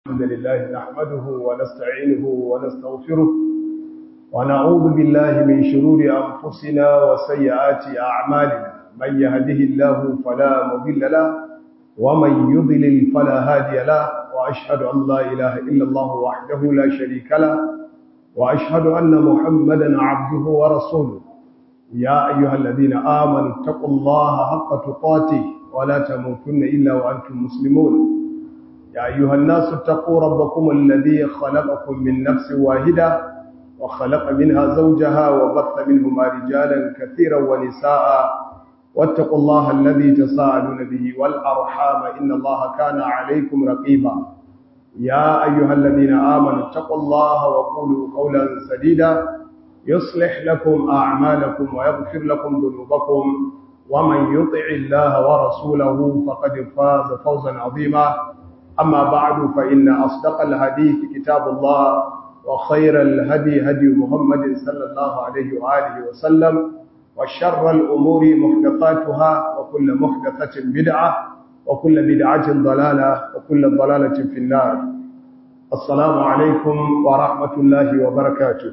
الحمد لله نحمده ونستعينه ونستغفره ونعوذ بالله من شرور أنفسنا وسيئات أعمالنا من يهده الله فلا مضل له ومن يضلل فلا هادي له وأشهد أن لا إله إلا الله وحده لا شريك له وأشهد أن محمدا عبده ورسوله يا أيها الذين آمنوا اتقوا الله حق تقاته ولا تموتن إلا وأنتم مسلمون يا أيها الناس اتقوا ربكم الذي خلقكم من نفس واحدة وخلق منها زوجها وبث منهما رجالا كثيرا ونساء واتقوا الله الذي تساءلون به والأرحام إن الله كان عليكم رقيبا يا أيها الذين آمنوا اتقوا الله وقولوا قولا سديدا يصلح لكم أعمالكم ويغفر لكم ذنوبكم ومن يطع الله ورسوله فقد فاز فوزا عظيما أما بعد فإن أصدق الحديث كتاب الله وخير الهدي هدي محمد صلى الله عليه وآله وسلم وشر الأمور محدثاتها وكل محدثة بدعة وكل بدعة ضلالة وكل ضلالة في النار السلام عليكم ورحمة الله وبركاته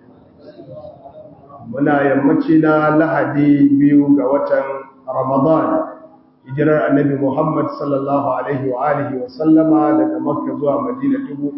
muna yammaci na lahadi biyu ga watan ramadan hijirar annabi muhammad sallallahu alaihi wa alihi wa sallama daga makka zuwa madina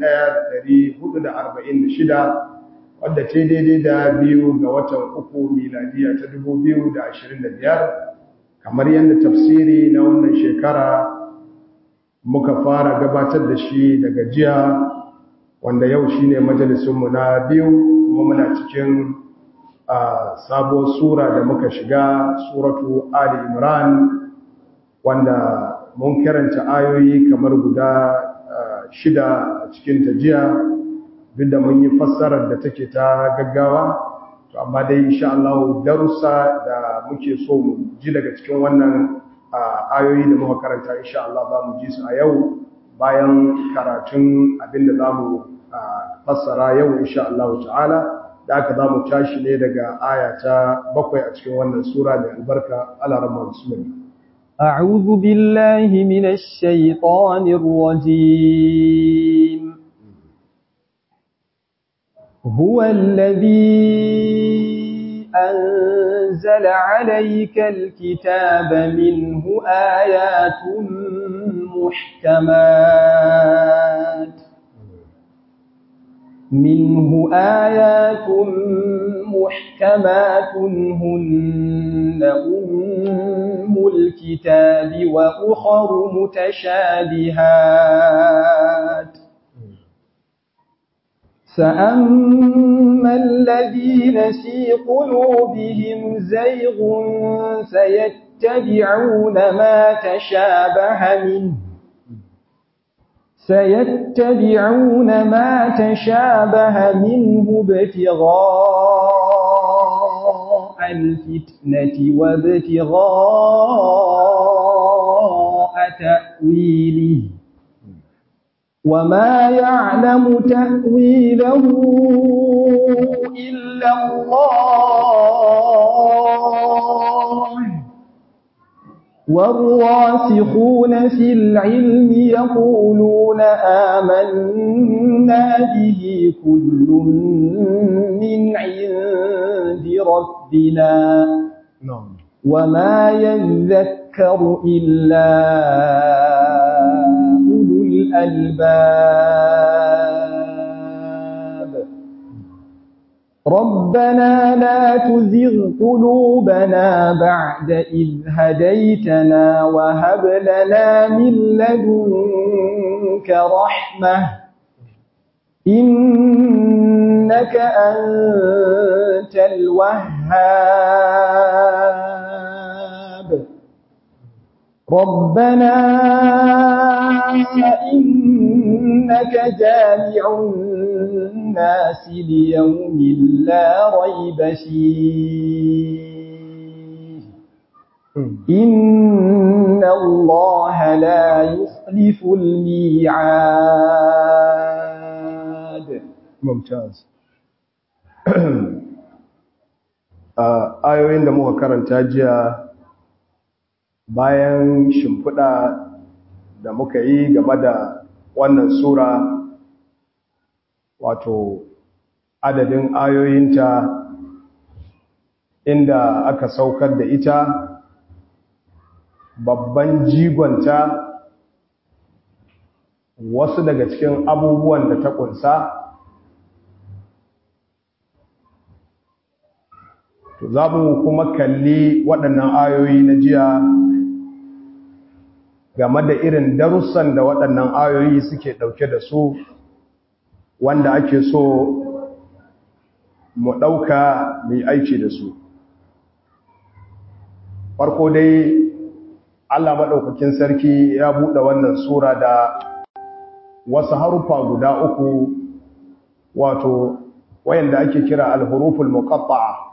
1446 wadda ce daidai da biyu ga watan uku miladiya ta 2025 kamar yadda tafsiri na wannan shekara muka fara gabatar da shi daga jiya wanda yau shine majalisunmu na biyu kuma muna cikin a sabuwar sura da muka shiga suratu Ali Imran wanda mun karanta ayoyi kamar guda shida a cikin tajiya duk da mun yi fassarar da take ta gaggawa to amma dai insha Allah darussa da muke so mu ji daga cikin wannan ayoyi da muka karanta insha Allah za mu ji su a yau bayan karatun abinda za mu fassara yau insha Allah ta'ala da aka za mu tashi ne daga aya ta bakwai a cikin wannan sura mai albarka alarama bismillah أعوذ بالله من الشيطان الرجيم هو الذي أنزل عليك الكتاب منه آيات محكمات منه آيات محكمات هن أم الكتاب وأخر متشابهات فأما الذين في قلوبهم زيغ سيتبعون ما تشابه منه سيتبعون ما تشابه منه ابتغاء الفتنة وابتغاء تأويله وما يعلم تأويله إلا الله والراسخون في العلم يقولون آمنا به كل من عند ربنا وما يذكر إلا أولو الألباب ربنا لا تزغ قلوبنا بعد إذ هديتنا وهب لنا من لدنك رحمة إنك أنت الوهاب ربنا إنك جامع الناس ليوم لا ريب فيه إن الله لا يخلف الميعاد ممتاز ayoyin da muka karanta jiya bayan shimfiɗa da muka yi game da wannan sura wato adadin ayoyinta inda aka saukar da ita babban jigonta wasu daga cikin abubuwan da ta kunsa to za mu kuma kalli waɗannan ayoyi na jiya game da irin darussan da waɗannan ayoyi suke ɗauke da su wanda ake so mu ɗauka mai aiki da su farko dai Allah maɗaukakin sarki ya buɗe wannan sura da wasu harufa guda uku wato wayanda ake kira alhuruful muqatta'a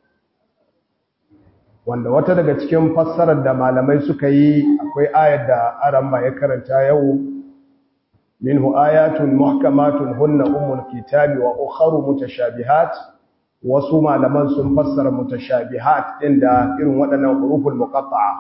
wanda wata daga cikin fassarar da malamai suka yi akwai ayar da aramma ya karanta yau minhu ayatun muhkamatun hunna ummul kitabi wa ukharu mutashabihat wasu malaman sun fassara mutashabihat din da irin waɗannan huruful muqatta'a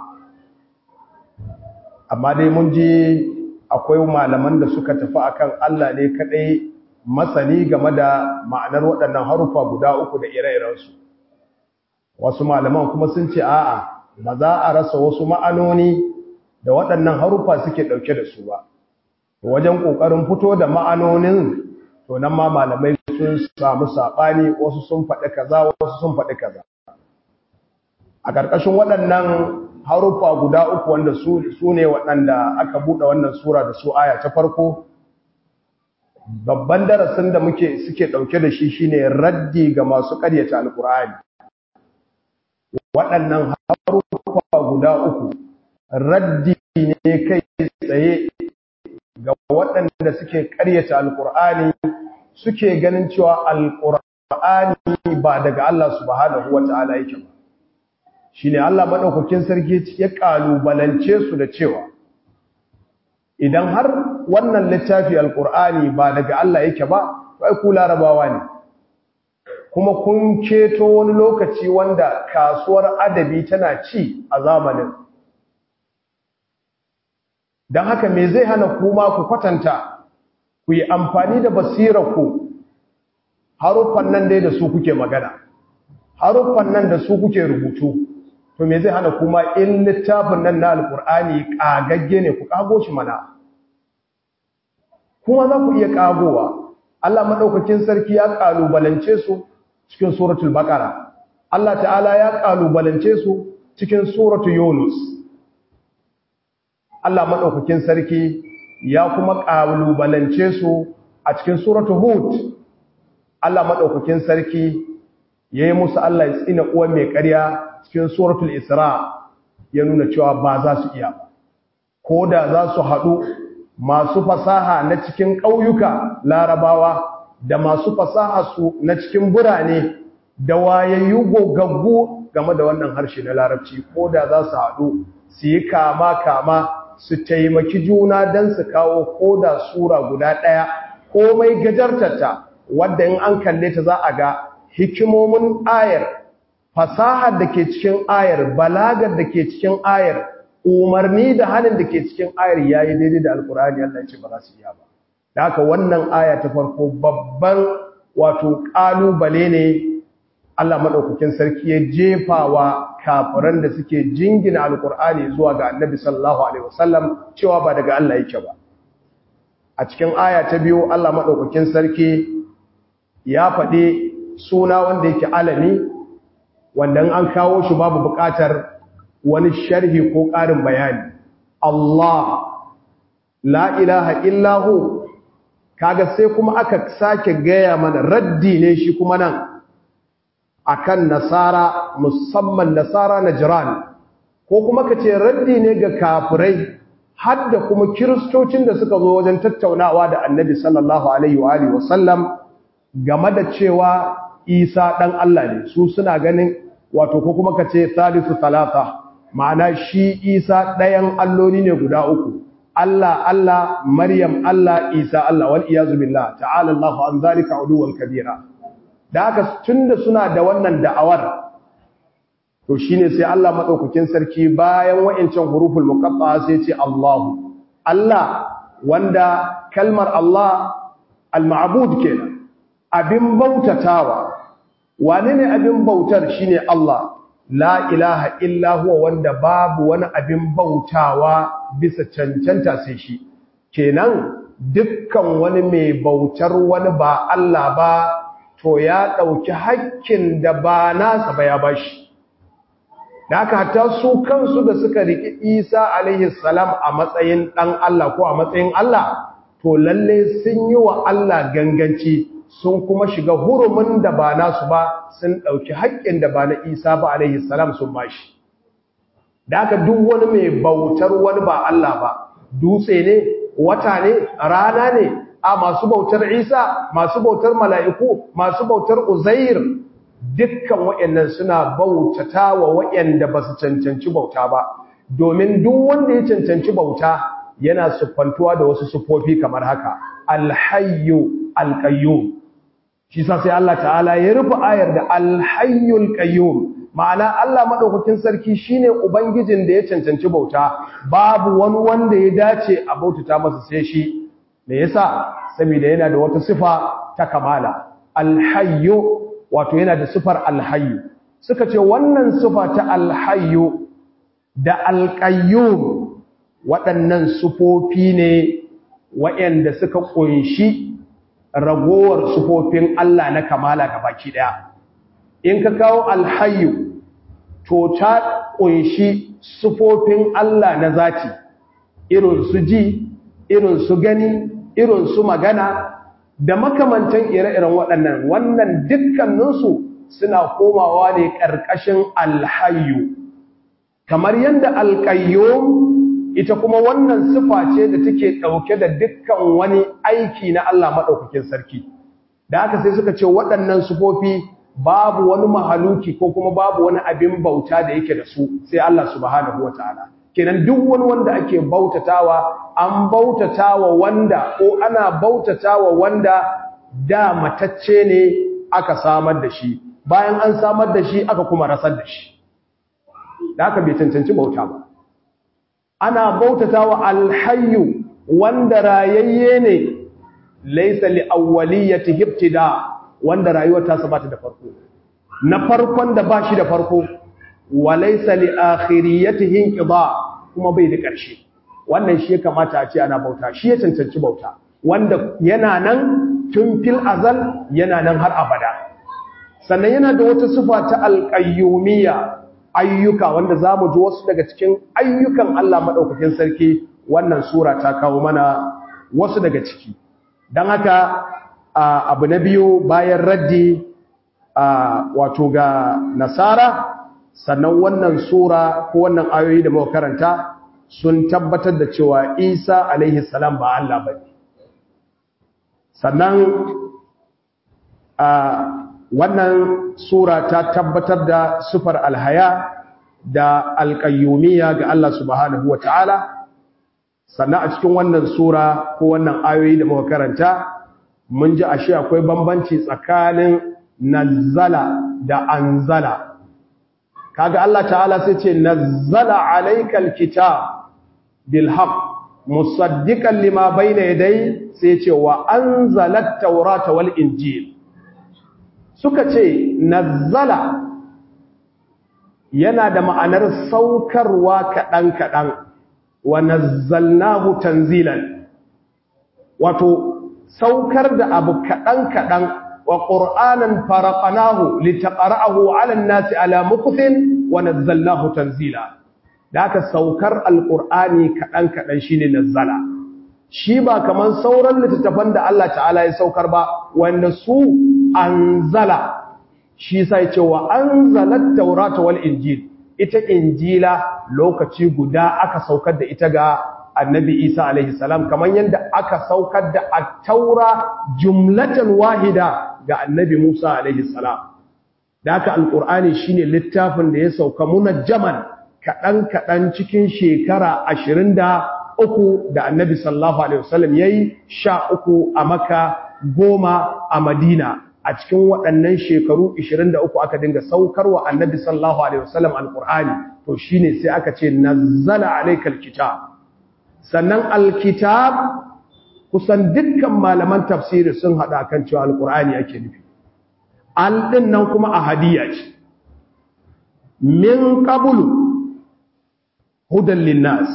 amma dai mun ji akwai malaman da suka tafi akan Allah ne kadai masani game da ma'anar waɗannan harufa guda uku da ire-irensu wasu malaman kuma sun ce a'a ba za a rasa wasu ma'anoni da waɗannan harufa suke ɗauke da su ba wajen ƙoƙarin fito da ma'anonin to nan ma malamai sun samu saɓani wasu sun faɗi kaza wasu sun faɗi kaza a ƙarƙashin waɗannan harufa guda uku wanda su ne waɗanda aka buɗe wannan sura da su aya ta farko babban darasin da muke suke ɗauke da shi shine raddi ga masu ƙaryata alƙur'ani waɗannan harufa guda uku raddi ne kai tsaye ga waɗanda suke ƙaryata alƙur'ani suke ganin cewa alƙur'ani ba daga Allah subhanahu wata'ala yake ba shine Allah madaukakin sarki ya kalubalance su da cewa idan har wannan littafi alqur'ani ba daga Allah yake ba wai ku larabawa ne kuma kun keto wani lokaci wanda kasuwar adabi tana ci a zamanin dan haka me zai hana kuma ku kwatanta ku yi amfani da basirarku haruffan nan dai da su kuke magana haruffan nan da su kuke rubutu to me zai hana kuma in littafin nan na alkur'ani kagagge ne ku kago shi mana kuma za ku iya kagowa Allah madaukakin sarki ya kalubalance su cikin suratul baqara Allah ta'ala ya kalubalance su cikin suratul yunus Allah madaukakin sarki ya kuma kalubalance su a cikin suratul hud Allah madaukakin sarki yayi musu Allah ya tsina uwan mai ƙarya cikin suratul isra ya nuna cewa ba za su iya ba ko da za su haɗu masu fasaha na cikin ƙauyuka larabawa da masu fasaha su na cikin birane da wayayyu gogaggu game da wannan harshe na larabci ko da za su haɗu su yi kama kama su taimaki juna don su kawo ko da sura guda ɗaya komai gajartarta wadda in an kalle ta za a ga hikimomin ayar fasahar da ke cikin ayar balagar da ke cikin ayar umarni da hannun da ke cikin ayar ya yi daidai da alkur'ani Allah ce ba za su iya ba da haka wannan aya ta farko babban wato ƙalubale ne Allah maɗaukakin sarki ya jefawa kafiran da suke jingina alkur'ani zuwa ga annabi sallallahu alaihi wasallam cewa ba daga Allah yake ba a cikin aya ta biyu Allah maɗaukakin sarki ya faɗi suna wanda yake alami wanda an kawo shi babu buƙatar wani sharhi ko ƙarin bayani Allah la ilaha illahu kaga sai kuma aka sake gaya mana raddi ne shi kuma nan akan nasara musamman nasara na jiran ko kuma ka ce raddi ne ga kafirai har da kuma kiristocin da suka zo wajen tattaunawa da annabi sallallahu alaihi wa alihi wasallam game da cewa isa ɗan Allah ne su suna ganin wato ko kuma ka ce salisu talata ma'ana shi isa ɗayan alloli ne guda uku Allah Allah Maryam Allah Isa Allah wal iyazu billah ta'ala Allahu an zalika uluwan kabira da haka tunda suna da wannan da'awar to shine sai Allah madaukakin sarki bayan wa'ancan huruful muqatta'a sai ce Allahu Allah wanda kalmar Allah al-ma'bud kenan abin bautatawa wane ne abin bautar shine Allah la ilaha illa huwa wanda babu wani abin bautawa bisa cancanta sai shi kenan dukkan wani mai bautar wani ba Allah ba to ya ɗauki hakkin da ba nasa ba ya bashi da aka hatta su kansu da suka riƙi isa alaihi salam a matsayin ɗan Allah ko a matsayin Allah to lalle sun yi wa Allah ganganci sun kuma shiga hurumin da ba nasu ba sun ɗauki haƙƙin da ba na isa ba alaihi salam sun bashi da aka duk wani mai bautar wani ba Allah ba dutse ne wata ne rana ne a masu bautar isa masu bautar mala'iku masu bautar uzair dukkan waɗannan suna bautata wa waɗanda ba su cancanci bauta ba domin duk wanda ya cancanci bauta yana siffantuwa da wasu siffofi kamar haka alhayyu alqayyum shi sa sai Allah ta'ala ya rufe ayar da alhayyul qayyum ma'ana Allah madaukakin sarki shine ubangijin da ya cancanci bauta babu wani wanda ya dace a bautata masa sai shi me yasa saboda yana da wata sifa ta kamala alhayyu wato yana da sifar alhayyu suka ce wannan sifa ta alhayyu da alqayyum waɗannan sifofi ne waɗanda suka kunshi ragowar sifofin Allah na kamala gabaki daya in ka kawo alhayyu to ta kunshi sifofin Allah na zati irin su ji irin su gani irin su magana da makamantan ire-iren waɗannan wannan dukkaninsu suna komawa ne ƙarƙashin alhayyu kamar yadda alƙayyum ita kuma wannan sifa ce da take ɗauke da dukkan wani aiki na Allah maɗaukakin sarki da haka sai suka ce waɗannan sifofi babu wani mahaluki ko kuma babu wani abin bauta da yake da su sai Allah subhanahu wataala kenan duk wani wanda ake bautatawa an bautatawa wanda ko ana bautatawa wanda da matacce ne aka samar da shi bayan an samar da shi aka kuma rasar da shi da aka bai cancanci bauta ba ana bautatawa alhayyu wanda rayayye ne laysa li awwaliyati ibtida wanda rayuwar ta sabata da farko na farkon da bashi da farko wa laysa li akhiriyatihi inqida kuma bai da ƙarshe wannan shi ya kamata a ce ana bauta shi ya cancanci bauta wanda yana nan tun fil azal yana nan har abada sannan yana da wata sifa ta alqayyumiyya ayyuka wanda zamu ji wasu daga cikin ayyukan Allah madaukakin sarki wannan sura ta kawo mana wasu daga ciki dan haka abu na biyu bayan raddi wato ga nasara sannan wannan sura ko wannan ayoyi da muka karanta sun tabbatar da cewa Isa alaihi salam ba Allah bane sannan wannan sura ta tabbatar da sufar alhaya da alqayyumiyya ga Allah subhanahu wataala sannan a cikin wannan sura ko wannan ayoyi da muka karanta mun ji ashe akwai bambanci tsakanin nazzala da anzala kaga Allah ta'ala sai ce nazzala alaykal kitab bil haqq musaddiqan lima bayna yaday sai ce wa anzalat tawrata wal injil suka ce nazzala yana da ma'anar saukarwa kadan kadan wa nazzalnahu tanzilan wato saukar da abu kadan kadan wa qur'anan faraqnahu litaqra'ahu 'ala an-nasi 'ala muqthin wa nazzalnahu tanzila da aka saukar alqur'ani kadan kadan shine nazzala shi ba kaman sauran littattafan da Allah ta'ala ya saukar ba wanda su anzala shi sai ce wa anzalat tawrata wal injil ita injila lokaci guda aka saukar da ita ga annabi isa alaihi salam kamar yadda aka saukar da at-taura jumlatan wahida ga annabi musa alaihi salam da aka alqur'ani shine littafin da ya sauka munajjaman kadan kadan cikin shekara 23 da annabi sallallahu alaihi wasallam yayi 13 a makka goma a madina a cikin waɗannan shekaru 23 aka dinga saukarwa annabi sallallahu alaihi wasallam alqur'ani to shine sai aka ce nazzala alaykal kitab sannan alkitab kusan dukkan malaman tafsiri sun hada kan cewa alqur'ani ake nufi al din nan kuma ahadiyya ce min qablu hudan linnas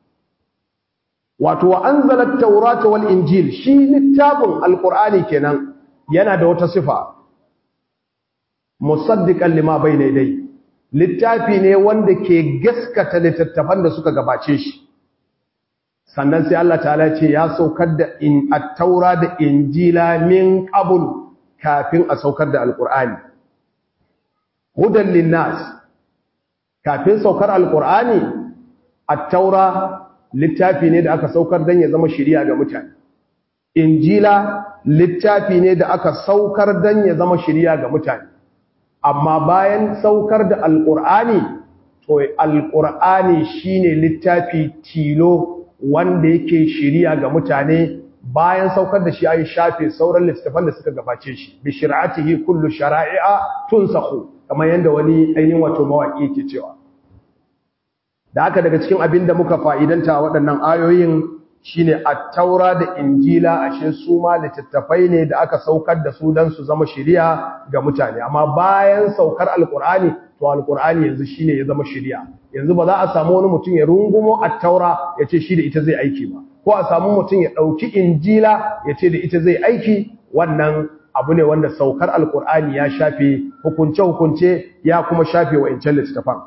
wato wa anzala at-taurata wal injil shi littafin alqur'ani kenan yana da wata sifa musaddiqan lima bayna yadayhi littafi ne wanda ke gaskata littattafan da suka gabace shi sannan sai Allah ta'ala ce ya saukar da in at-taura da injila min qabl kafin a saukar da alqur'ani hudan linnas kafin saukar alqur'ani at-taura littafi ne da aka saukar dan ya zama shiriya ga mutane injila littafi ne da aka saukar dan ya zama shiriya ga mutane amma bayan saukar da alƙur'ani to alƙur'ani shine littafi tilo wanda yake shiriya ga mutane bayan saukar da shi ayi shafe sauran littafan da suka gabace shi bi shir'atihi kullu shara'i'a tunsakhu kamar yanda wani ainihin wato mawaki yake cewa da haka daga cikin abin da muka fa'idanta waɗannan ayoyin shine at-taura da injila ashe su ma littattafai ne da aka saukar da su dan su zama shiriya ga mutane amma bayan saukar alqur'ani to alqur'ani yanzu shine ya zama shiriya yanzu ba za a samu wani mutum ya rungumo at-taura ya ce shi da ita zai aiki ba ko a samu mutum ya dauki injila ya ce da ita zai aiki wannan abu ne wanda saukar alqur'ani ya shafe hukunce hukunce ya kuma shafe wa'incan littattafan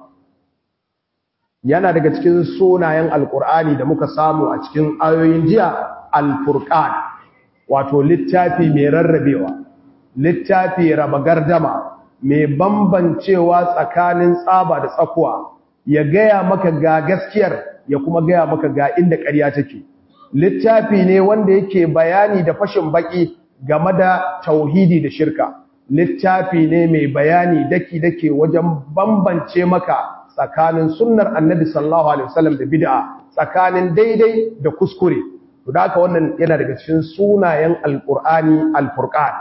yana daga cikin sunayen alkur'ani da muka samu a cikin ayoyin jiya alfurqan wato littafi mai rarrabewa littafi raba gardama mai bambancewa tsakanin tsaba da tsakuwa ya gaya maka ga gaskiyar ya kuma gaya maka ga inda ƙarya take littafi ne wanda yake bayani da fashin baki game da tauhidi da shirka littafi ne mai bayani daki-daki wajen bambance maka tsakanin sunnar annabi sallallahu alaihi wasallam da bid'a tsakanin daidai da kuskure to da haka wannan yana daga cikin sunayen alqur'ani alfurqan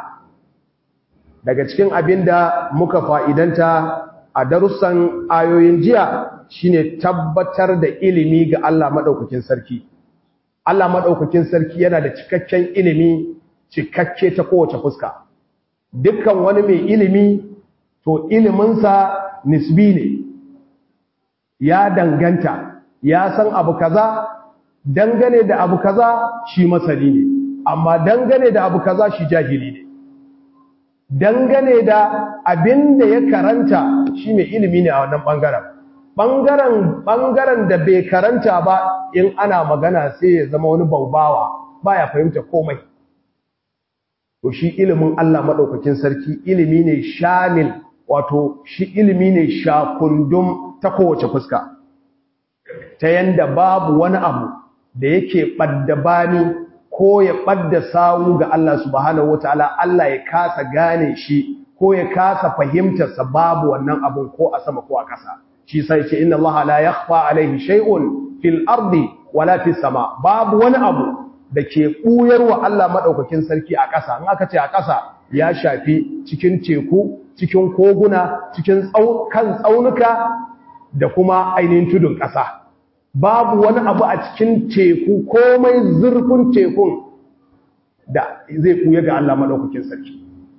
daga cikin abinda muka fa'idanta a darussan ayoyin jiya shine tabbatar da ilimi ga Allah madaukakin sarki Allah madaukakin sarki yana da cikakken ilimi cikakke ta kowace fuska dukkan wani mai ilimi to iliminsa nisbi ne ya danganta ya san abu kaza dangane da abu kaza shi masani ne amma dangane da abu kaza shi jahili ne dangane da abin da ya karanta shi mai ilimi ne a wannan bangaren bangaren bangaren da bai karanta ba in ana magana sai ya zama wani baubawa baya fahimta komai to shi ilimin Allah madaukakin sarki ilimi ne shamil wato shi ilimi ne shakundum ta kowace fuska ta yanda babu wani abu da yake ɓadda bani ko ya ɓadda sawu ga Allah subhanahu wataala Allah ya kasa gane shi ko ya kasa fahimtarsa babu wannan abun ko a sama ko a ƙasa shi sai ce inna Allah la yakhfa alaihi shay'un fil ardi wala fis sama babu wani abu da ke ɓuyar wa Allah madaukakin sarki a ƙasa in aka ce a ƙasa ya shafi cikin teku cikin koguna cikin kan tsaunuka da kuma ainihin tudun ƙasa babu wani abu a cikin teku komai zurfin tekun da zai kuya ga Allah maɗaukakin sarki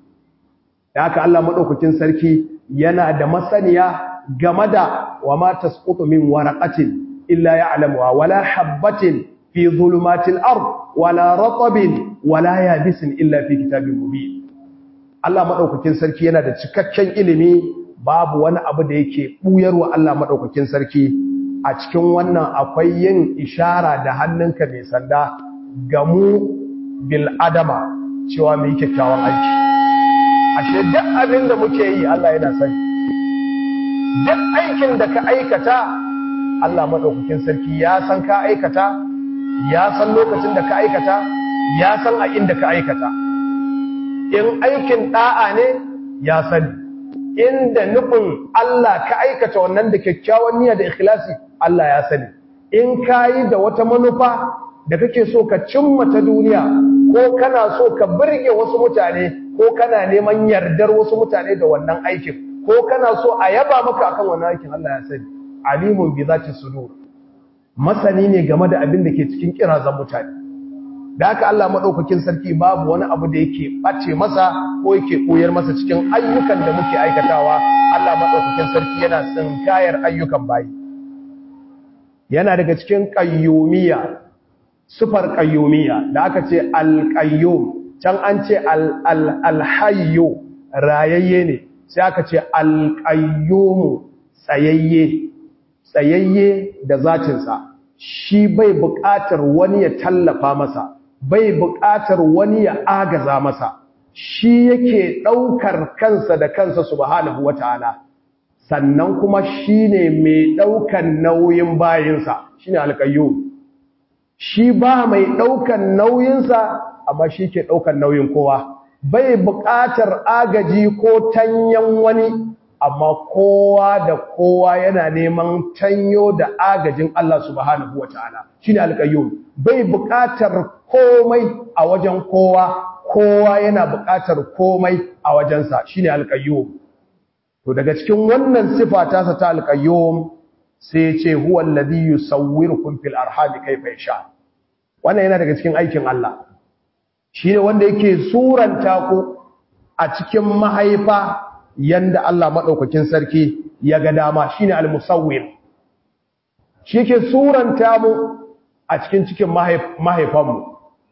da haka Allah maɗaukakin sarki yana da masaniya game da wa ma tasqutu min waraqatin illa ya'lamuha wala habatin fi zulumatil ard wala ratabin wala yabisin illa fi kitabin mubin Allah maɗaukakin sarki yana da cikakken ilimi babu wani abu da yake ɓuyarwa Allah maɗaukakin sarki a cikin wannan akwai yin ishara da hannunka mai sanda ga mu bil'adama cewa mai kyakkyawan aiki ashe duk abin da muke yi Allah yana sani duk aikin da ka aikata Allah maɗaukakin sarki ya san ka aikata ya san lokacin da ka aikata ya san a inda ka aikata in aikin ɗa'a ne ya sani inda nufin Allah ka aikata wannan da kyakkyawan niyya da ikhlasi Allah ya sani in kayi da wata manufa da kake so ka cimma ta duniya ko kana so ka burge wasu mutane ko kana neman yardar wasu mutane da wannan aikin ko kana so a yaba maka akan wannan aikin Allah ya sani alimun bi zati sudur masani ne game da abin da ke cikin kirazan mutane da haka Allah madaukakin sarki babu wani abu da yake bace masa ko yake koyar masa cikin ayyukan da muke aikatawa Allah madaukakin sarki yana tsinkayar ayyukan bayi yana daga cikin qayyumiyya sifar qayyumiyya da aka ce al-qayyum can an ce al-hayyu rayayye ne sai aka ce al-qayyum tsayayye tsayayye da zatinsa shi bai buƙatar wani ya tallafa masa bai buƙatar wani ya agaza masa shi yake ɗaukar kansa da kansa subhanahu wata'ala sannan kuma shine mai ɗaukar nauyin bayinsa shine alƙayyo shi ba mai ɗaukar nauyinsa amma shi ke ɗaukar nauyin kowa bai buƙatar agaji ko tanyan wani amma kowa da kowa yana neman tanyo da agajin Allah subhanahu wataala shine alqayyum bai buƙatar komai a wajen kowa kowa yana buƙatar komai a wajensa shine alqayyum to daga cikin wannan sifa ta sa ta alqayyum sai ce huwa alladhi yusawwirukum fil arham kayfa yasha wannan yana daga cikin aikin Allah shine wanda yake suranta ku a cikin mahaifa yanda Allah maɗaukakin sarki ya ga dama shi ne al-musawwir shi ke suranta mu a cikin cikin mahaifanmu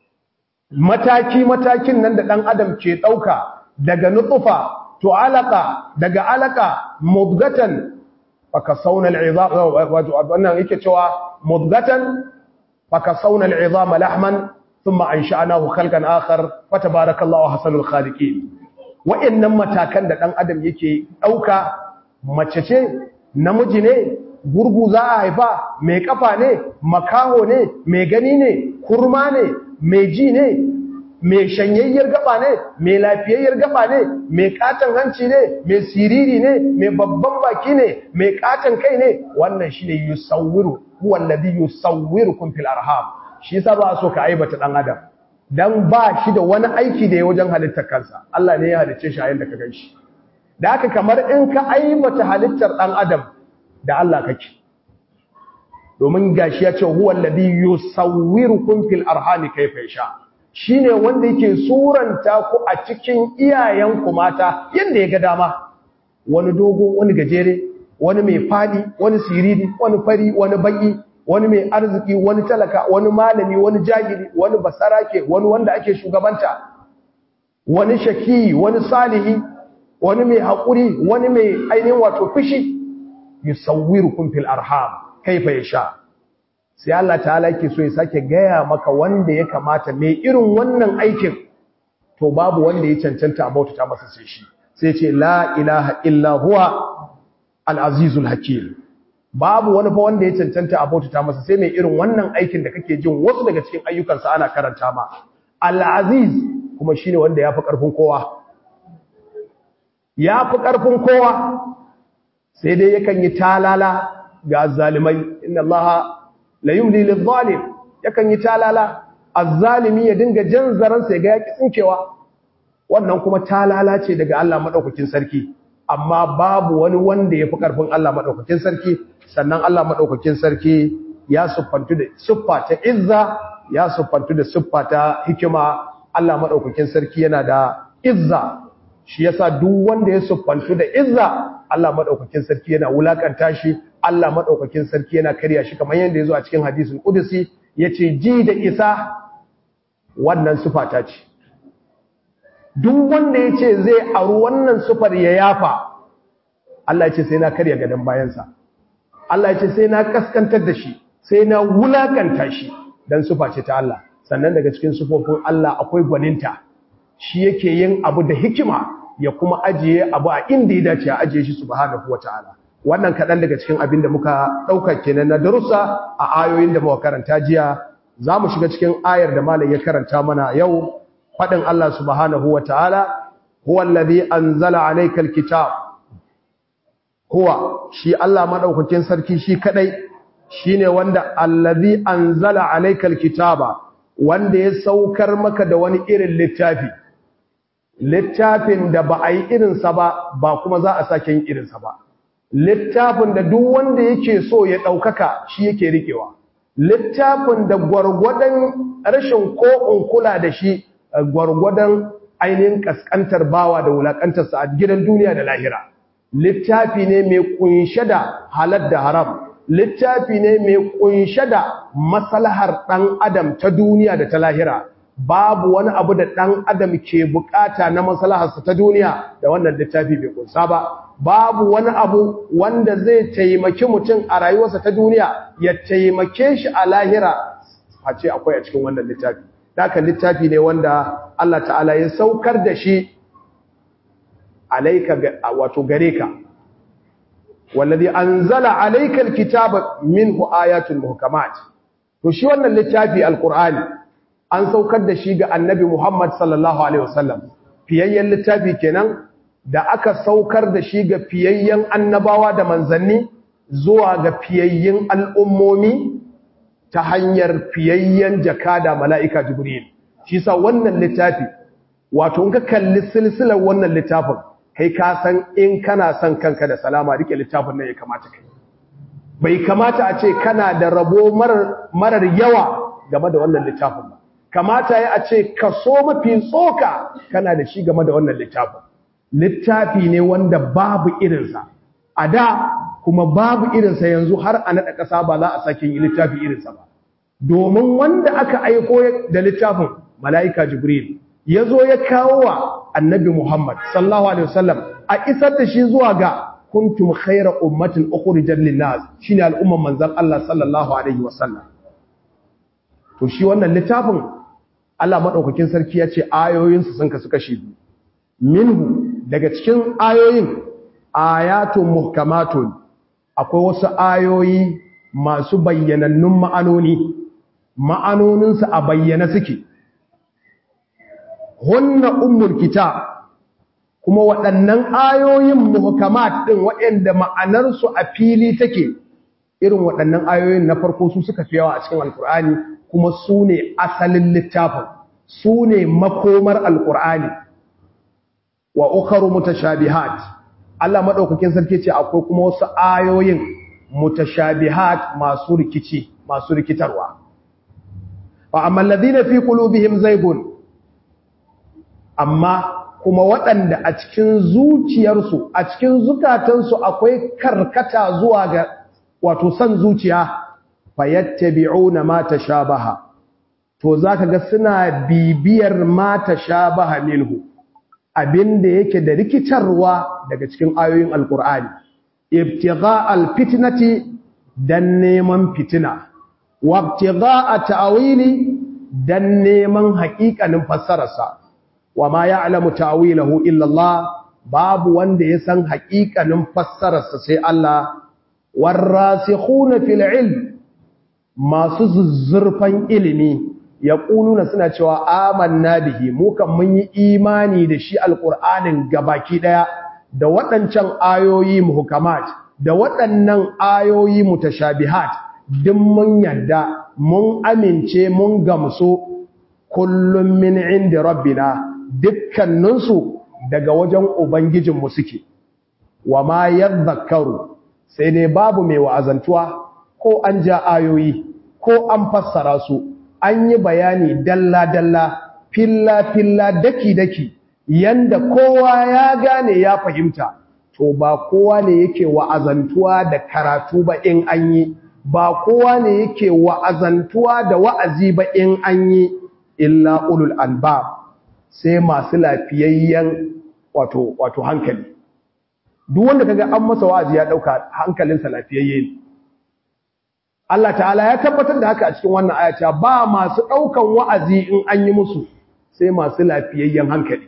mataki-matakin nan da ɗan adam ke ɗauka daga nutsufa to alaka daga alaka mudgatan faka saunar izama wannan yake cewa mudgatan faka saunar izama lahman ثم أنشأناه خلقا آخر فتبارك الله حسن الخالقين wa'annan matakan da ɗan adam yake ɗauka mace ce namiji ne gurgu za a haifa mai ƙafa ne makaho ne mai gani ne kurma ne mai ji ne mai shanyayyar gaba ne mai lafiyayyar gaba ne mai katon hanci ne mai siriri ne mai babban baki ne mai katon kai ne wannan shine yusawwiru huwa alladhi yusawwirukum fil arham shi yasa ba so ka aibata ɗan adam dan ba shi da wani aiki da ya wajen halittar kansa Allah ne ya halicce shi a yanda ka ganshi da haka kamar in ka aibata halittar dan adam da Allah kake domin gashi ya ce huwa alladhi yusawwirukum fil arham kayfa yasha shine wanda yake suranta ku a cikin iyayenku mata yanda ya ga dama wani dogo wani gajere wani mai fadi wani siriri wani fari wani baki wani mai arziki wani talaka wani malami wani jahili wani basarake wani wanda ake shugabanta wani shaki wani salihi wani mai haƙuri wani mai ainihin wato fishi yusawwirukum fil arham kaifa yasha sai Allah ta'ala yake so ya sake gaya maka wanda ya kamata mai irin wannan aikin to babu wanda ya cancanta a bautata masa sai shi sai ce la ilaha illa huwa al-azizul hakim babu wani fa wanda ya cancanta a bautata masa sai mai irin wannan aikin da kake jin wasu daga cikin ayyukansa ana karanta ma al-aziz kuma shine wanda yafi karfin kowa yafi karfin kowa sai dai yakan yi talala ga zalimai inna allaha la yumli lidh-dhalim yakan yi talala az-zalimi ya dinga jan zaran sai ga yaki tsinkewa wannan kuma talala ce daga Allah madaukakin sarki amma babu wani wanda ya fi ƙarfin Allah maɗaukakin sarki sannan Allah maɗaukakin sarki ya siffantu da siffa ta izza ya siffantu da siffa ta hikima Allah maɗaukakin sarki yana da izza shi yasa duk wanda ya siffantu da izza Allah maɗaukakin sarki yana wulakanta shi Allah maɗaukakin sarki yana karya shi kamar yadda ya zo a cikin hadisul qudsi yace ji da isa wannan siffa ta ce duk wanda ya ce zai aru wannan sufar ya yafa Allah ya ce sai na karya gadon bayansa Allah ya ce sai na kaskantar da shi sai na wulakanta shi don sufa ce ta Allah sannan daga cikin sufofin Allah akwai gwaninta shi yake yin abu da hikima ya kuma ajiye abu a inda ya dace a ajiye shi subhanahu wataala wannan kaɗan daga cikin abin da muka ɗauka kenan na darussa a ayoyin da muka karanta jiya za mu shiga cikin ayar da malam ya karanta mana yau faɗin Allah subhanahu wa ta'ala, huwa alladhi anzala alaykal kitab huwa shi Allah madaukakin sarki shi kadai shine wanda alladhi anzala alaykal kitaba wanda ya saukar maka da wani irin littafi littafin da ba a yi irinsa ba ba kuma za a sake yin irinsa ba littafin da duk wanda yake so ya ɗaukaka shi yake riƙewa littafin da gwargwadon rashin ko kula da shi gwargwadon ainihin kaskantar bawa da wulakantarsa a gidan duniya da lahira littafi ne mai kunshe da halal da haram littafi ne mai kunshe da maslahar ɗan adam ta duniya da ta lahira babu wani abu da ɗan adam ke bukata na maslaharsa ta duniya da wannan littafi bai kunsa ba babu wani abu wanda zai taimaki mutum a rayuwarsa ta duniya ya taimake shi a lahira a ce akwai a cikin wannan littafi haka littafi ne wanda Allah ta'ala ya saukar da shi alaika wato gare ka wallazi anzala alayka alkitaba minhu ayatun muhkamat to shi wannan littafi alqur'ani an saukar da shi ga annabi Muhammad sallallahu alaihi wasallam fiyayyen littafi kenan da aka saukar da shi ga fiyayyen annabawa da manzanni zuwa ga fiyayyen al'ummomi ta hanyar fiyayyen jakada mala'ika jibril shi sa wannan littafi wato in ka kalli silsilar wannan littafin kai ka san in kana son kanka da salama rike littafin nan ya kamata kai bai kamata a ce kana da rabo marar yawa game da wannan littafin ba kamata ya a ce kaso mafi tsoka kana da shi game da wannan littafin littafi ne wanda babu irinsa a da kuma babu irinsa yanzu har a naɗa ƙasa ba za a sake yi littafi irinsa ba domin wanda aka aiko da littafin mala'ika jibril ya zo ya kawo wa annabi muhammad sallallahu alaihi wasallam a isar da shi zuwa ga kuntum khaira ummatin ukhrijat lin-nas shine al'umman manzon Allah sallallahu alaihi wasallam to shi wannan littafin Allah madaukakin sarki ya ce ayoyinsu sun kasu kashi biyu minhu daga cikin ayoyin ayatun muhkamatun akwai wasu ayoyi masu bayyanannun ma'anoni ma'anoninsu a bayyana suke hunna ummul kitab kuma waɗannan ayoyin muhkamat ɗin waɗanda ma'anarsu a fili take irin waɗannan ayoyin na farko su suka fi yawa a cikin alkur'ani kuma su ne asalin littafin su ne makomar alkur'ani wa ukharu mutashabihat Allah madaukakin sarki ce akwai kuma wasu ayoyin mutashabihat masu rikici masu rikitarwa fa amma alladhina fi qulubihim zaygun amma kuma waɗanda a cikin zuciyarsu a cikin zukatansu akwai karkata zuwa ga wato san zuciya fayattabi'una ma tashabaha to zaka ga suna bibiyar ma tashabaha minhu abinda yake da rikitarwa daga cikin ayoyin alqur'ani ibtigha alfitnati dan neman fitina wa ibtigha ta'wili dan neman haƙiƙanin fassararsa wa ma ya'lamu ta'wilahu illa Allah babu wanda ya san haƙiƙanin fassararsa sai Allah warasikhuna fil ilm masu zuzzurfan ilimi yaquluna suna cewa amanna bihi mu kan mun yi imani da shi alqur'anin gabaki daya da waɗancan ayoyi muhkamat da waɗannan ayoyi mutashabihat duk mun yadda mun amince mun gamsu kullum min inda rabbina dukkaninsu daga wajen ubangijinmu suke wa ma yadhakkaru sai dai babu mai wa'azantuwa ko an ja ayoyi ko an fassara su an yi bayani dalla-dalla filla-filla daki-daki yanda kowa ya gane ya fahimta to ba kowa ne yake wa'azantuwa da karatu ba in an yi ba kowa ne yake wa'azantuwa da wa'azi ba in an yi illa ulul albab sai masu lafiyayyen wato wato hankali duk wanda kaga an masa wa'azi ya dauka hankalinsa lafiyayye ne Allah ta'ala ya tabbatar da haka a cikin wannan ayata ba masu daukan wa'azi in an yi musu sai masu lafiyayyen hankali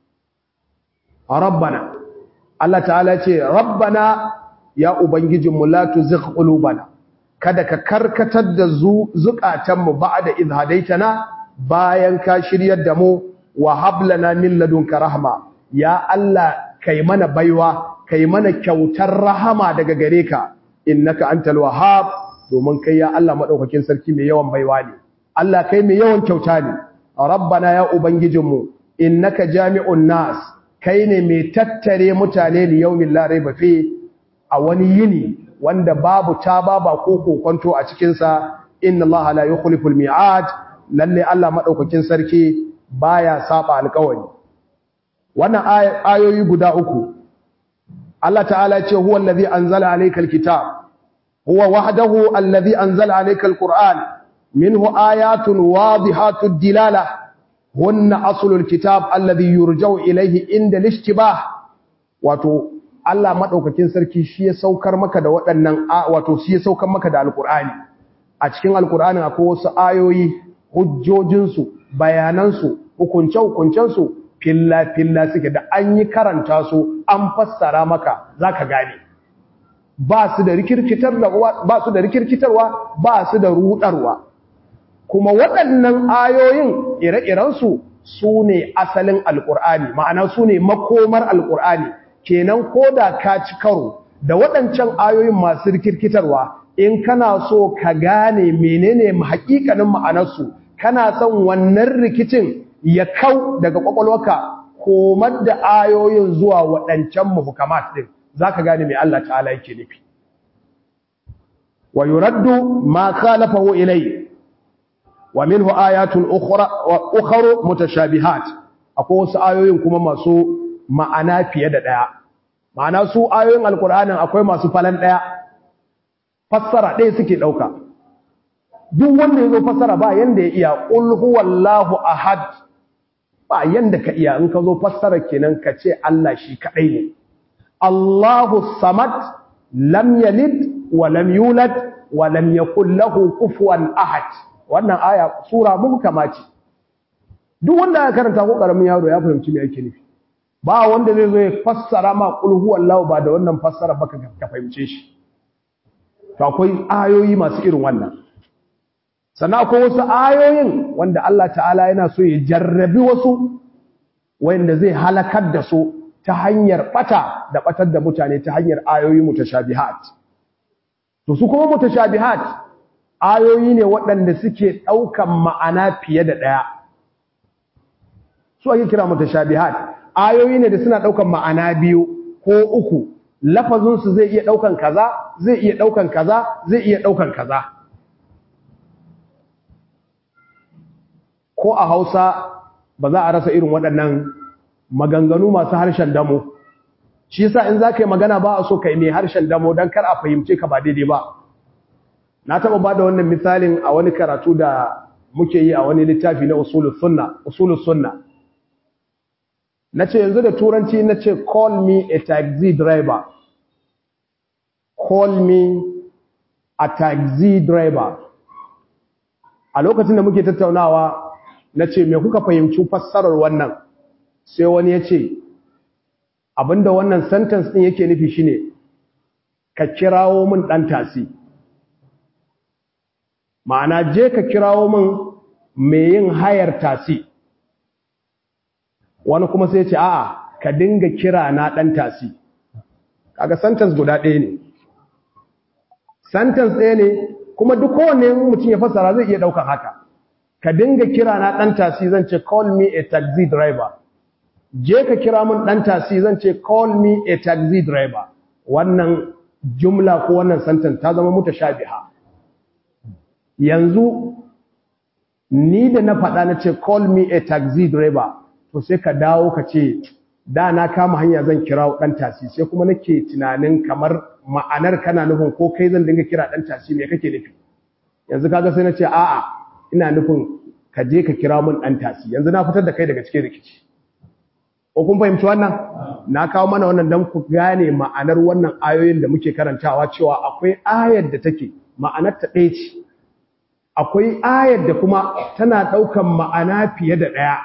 rabbana Allah ta'ala ce rabbana ya ubangijinmu la tuzigh qulubana kada ka karkatar da zukatanmu ba'da idh hadaitana bayan ka shiryar da mu wa hablana min ladunka rahma ya Allah kai mana baiwa kai mana kyautar rahama daga gare ka innaka antal wahhab domin kai ya Allah madaukakin sarki mai yawan baiwa ne Allah kai mai yawan kyauta ne rabbana ya ubangijinmu innaka jami'un nas kai ne mai tattare mutane li yawmin la raiba fi a wani yini wanda babu ta baba ko kokonto a cikin sa inna Allah la yukhlifu al-mi'ad lalle Allah madaukakin sarki baya saba alƙawari wannan ayoyi guda uku Allah ta'ala ce huwa allazi anzala alayka al-kitab huwa wahdahu allazi anzala alayka al-qur'an minhu ayatun wadihatud dilala hunna aslul kitab alladhi yurja'u ilayhi inda al-ishtibah wato Allah madaukakin sarki shi ya saukar maka da waɗannan wato shi ya saukar maka da alqur'ani a cikin alqur'anin akwai wasu ayoyi hujjojin su bayanan su hukunce hukuncen su filla filla suke da an yi karanta su an fassara maka zaka gane ba su da rikirkitarwa ba su da rikirkitarwa ba su da rudarwa kuma waɗannan ayoyin ire-irensu su ne asalin alƙur'ani ma'ana su ne makomar alƙur'ani kenan ko da ka ci karo da waɗancan ayoyin masu rikirkitarwa in kana so ka gane menene haƙiƙanin ma'anarsu kana son wannan rikicin ya kau daga ƙwaƙwalwarka komar da ayoyin zuwa waɗancan muhukamat ɗin za ka gane mai Allah ta'ala yake nufi wa yuraddu ma khalafahu ilayhi wa minhu ayatun ukhra wa ukharu mutashabihat akwai wasu ayoyin kuma masu ma'ana fiye da daya ma'ana su ayoyin alqur'anin akwai masu falan daya fassara ɗaya suke dauka duk wanda yazo fassara ba yanda ya iya qul huwallahu ahad ba yanda ka iya in ka zo fassara kenan ka ce Allah shi kadai ne Allahu samad lam yalid wa lam yulad wa lam yakul lahu kufuwan ahad wannan aya sura muhkama ce duk wanda ya karanta ko karamin yaro ya fahimci me yake nufi ba wanda zai zo ya fassara ma qul huwallahu ba da wannan fassara baka ka fahimce shi to akwai ayoyi masu irin wannan sannan akwai wasu ayoyin wanda Allah ta'ala yana so ya jarrabi wasu wanda zai halakar da su ta hanyar bata da batar da mutane ta hanyar ayoyi mutashabihat to su kuma mutashabihat ayoyi ne waɗanda suke ɗaukan ma'ana fiye da ɗaya su ake kira mutashabihat ayoyi ne da suna ɗaukan ma'ana biyu ko uku lafazinsu zai iya ɗaukan kaza zai iya ɗaukan kaza zai iya ɗaukan kaza ko a hausa ba za a rasa irin waɗannan maganganu masu harshen damo shi yasa in za ka yi magana ba a so ka yi mai harshen damo don kar a fahimce ka ba daidai ba na taɓa ba da wannan misalin a wani karatu da muke yi a wani littafi na usulus sunna na ce yanzu da turanci na ce call me a taxi driver call me a taxi driver a lokacin da muke tattaunawa na ce me kuka fahimci fassarar wannan sai wani ya ce abinda wannan sentence ɗin yake nufi shine ka kirawo min ɗan tasi ma'ana je ka kirawo min mai yin hayar tasi wani kuma sai ce a'a ka dinga kira na ɗan tasi kaga sentence guda ɗaya ne sentence ɗaya ne kuma duk kowanne mutum ya fassara zai iya ɗaukar haka ka dinga kira na ɗan tasi zan ce call me a taxi driver je ka kira min ɗan tasi zan ce call me a taxi driver wannan jumla ko wannan sentence ta zama mutashabiha yanzu ni da na faɗa na ce call me a taxi driver to sai ka dawo ka ce da na kama hanya zan kira ɗan tasi sai kuma nake tunanin kamar ma'anar kana nufin ko kai zan dinga kira ɗan tasi me kake nufi yanzu kaga sai na ce a'a ina nufin ka je ka kira mun ɗan tasi yanzu na fitar da kai daga cikin rikici ko kun fahimci wannan na kawo mana wannan don ku gane ma'anar wannan ayoyin da muke karantawa cewa akwai ayar da take ma'anar ta ɗaya ce akwai ayar da kuma tana ɗaukan ma'ana fiye da ɗaya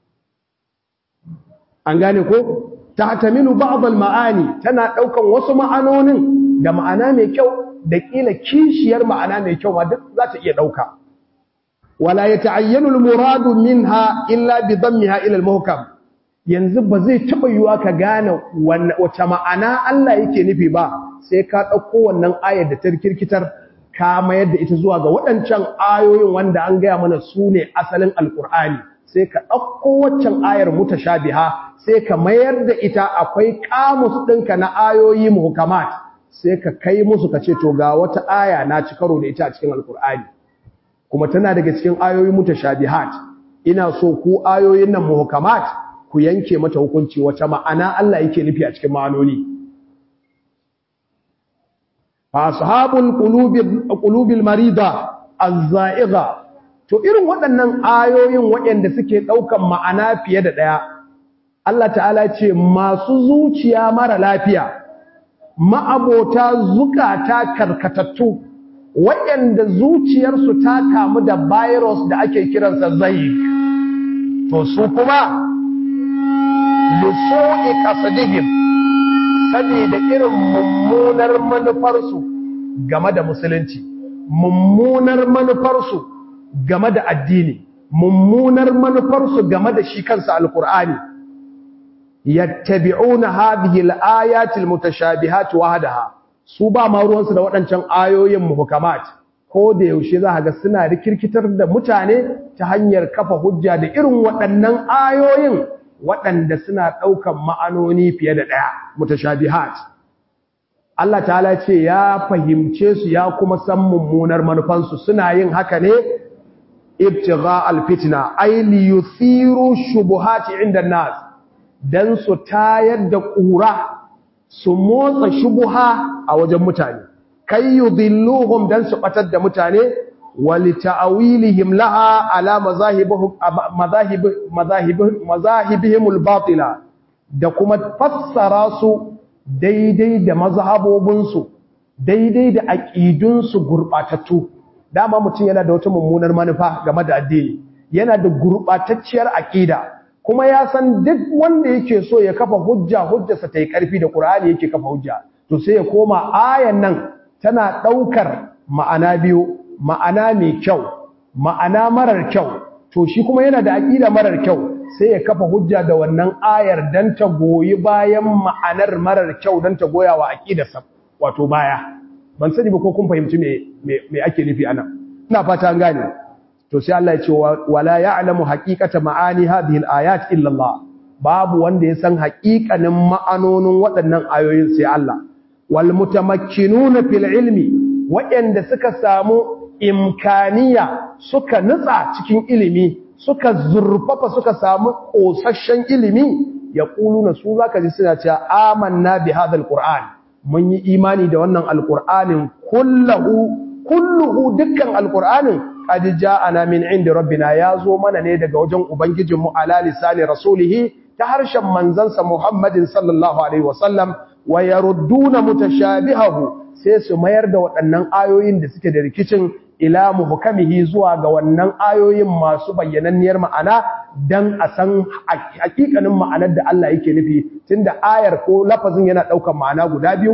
an gane ko ta taminu ba'dal ma'ani tana ɗaukan wasu ma'anonin da ma'ana mai kyau da ƙila kishiyar ma'ana mai kyau ma duk za ta iya ɗauka wala yata'ayyanu al-muradu minha illa bi dammiha ila al-muhkam yanzu ba zai taɓa yiwa ka gane wace ma'ana Allah yake nufi ba sai ka ɗauko wannan ayar da ta kirkitar ka mayar da ita zuwa ga waɗancan ayoyin wanda an gaya mana su ne asalin alƙur'ani sai ka ɗauko waccan ayar mutashabiha sai ka mayar da ita akwai kamus ɗinka na ayoyi muhkamat sai ka kai musu ka ce to ga wata aya na ci karo da ita a cikin alƙur'ani kuma tana daga cikin ayoyin mutashabihat ina so ku ayoyin nan muhkamat ku yanke mata hukunci wace ma'ana Allah yake nufi a cikin ma'anoni fa ashabul qulubi qulubil marida az-za'iga to irin waɗannan ayoyin waɗanda suke ɗaukan ma'ana fiye da ɗaya Allah ta'ala ce masu zuciya mara lafiya ma'abota zukata karkatattu waɗanda zuciyarsu ta kamu da virus da ake kiransa zai to su kuma lusu'i qasadihim saboda irin mummunar manufarsu game da musulunci mummunar manufarsu game da addini mummunar manufarsu game da shi kansa alkur'ani yattabi'una hadhihi al-ayati al-mutashabihat wahdaha su ba ma ruwansu da waɗancan ayoyin muhkamat ko da yaushe za ga suna rikirkitar da mutane ta hanyar kafa hujja da irin waɗannan ayoyin waɗanda suna ɗaukan ma'anoni fiye da ɗaya mutashabihat Allah ta'ala ce ya fahimce su ya kuma san mummunar manufansu suna yin haka ne ibtigha alfitna ay li yuthiru shubuhati inda nas dan su tayar da ƙura su motsa shubuha a wajen mutane kai yudhilluhum dan su batar da mutane wali ta'awilihim laha ala mazahibihim mazahib mazahib mazahibihim albatila da kuma fassara su daidai da mazhabobinsu daidai da aqidunsu gurbatattu dama mutum yana da wata mummunar manufa game da addini yana da gurbatacciyar aqida kuma ya san duk wanda yake so ya kafa hujja hujjarsa ta yi karfi da Qur'ani yake kafa hujja to sai ya koma ayan nan tana daukar ma'ana biyu ma'ana mai kyau ma'ana marar kyau to shi kuma yana da aqida marar kyau sai ya kafa hujja da wannan ayar dan ta goyi bayan ma'anar marar kyau dan ta goya wa aqidarsa wato baya ban sani ba ko kun fahimci me me ake nufi anan ina fata an gane to sai Allah ya ce wala ya'lamu haqiqata ma'ani hadhihi al-ayat illa Allah babu wanda ya san haqiqanin ma'anonin waɗannan ayoyin sai Allah wal mutamakkinuna fil ilmi waɗanda suka samu imkaniya suka nutsa cikin ilimi suka zurfafa suka samu kosasshen ilimi yaquluna su zaka ji suna cewa amanna bi hadha al-qur'an mun yi imani da wannan alqur'anin kulluhu kulluhu dukkan alqur'anin qad ja'ana min indi rabbina yazo mana ne daga wajen ubangijinmu ala lisani rasulihi ta harshen manzansa Muhammadin sallallahu alaihi wasallam wa yarudduna mutashabihahu sai su mayar da waɗannan ayoyin da suke da rikicin ila muhkamihi zuwa ga wannan ayoyin masu bayyananniyar ma'ana dan a san hakikanin ma'anar da Allah yake nufi tunda ayar ko lafazin yana ɗaukar ma'ana guda biyu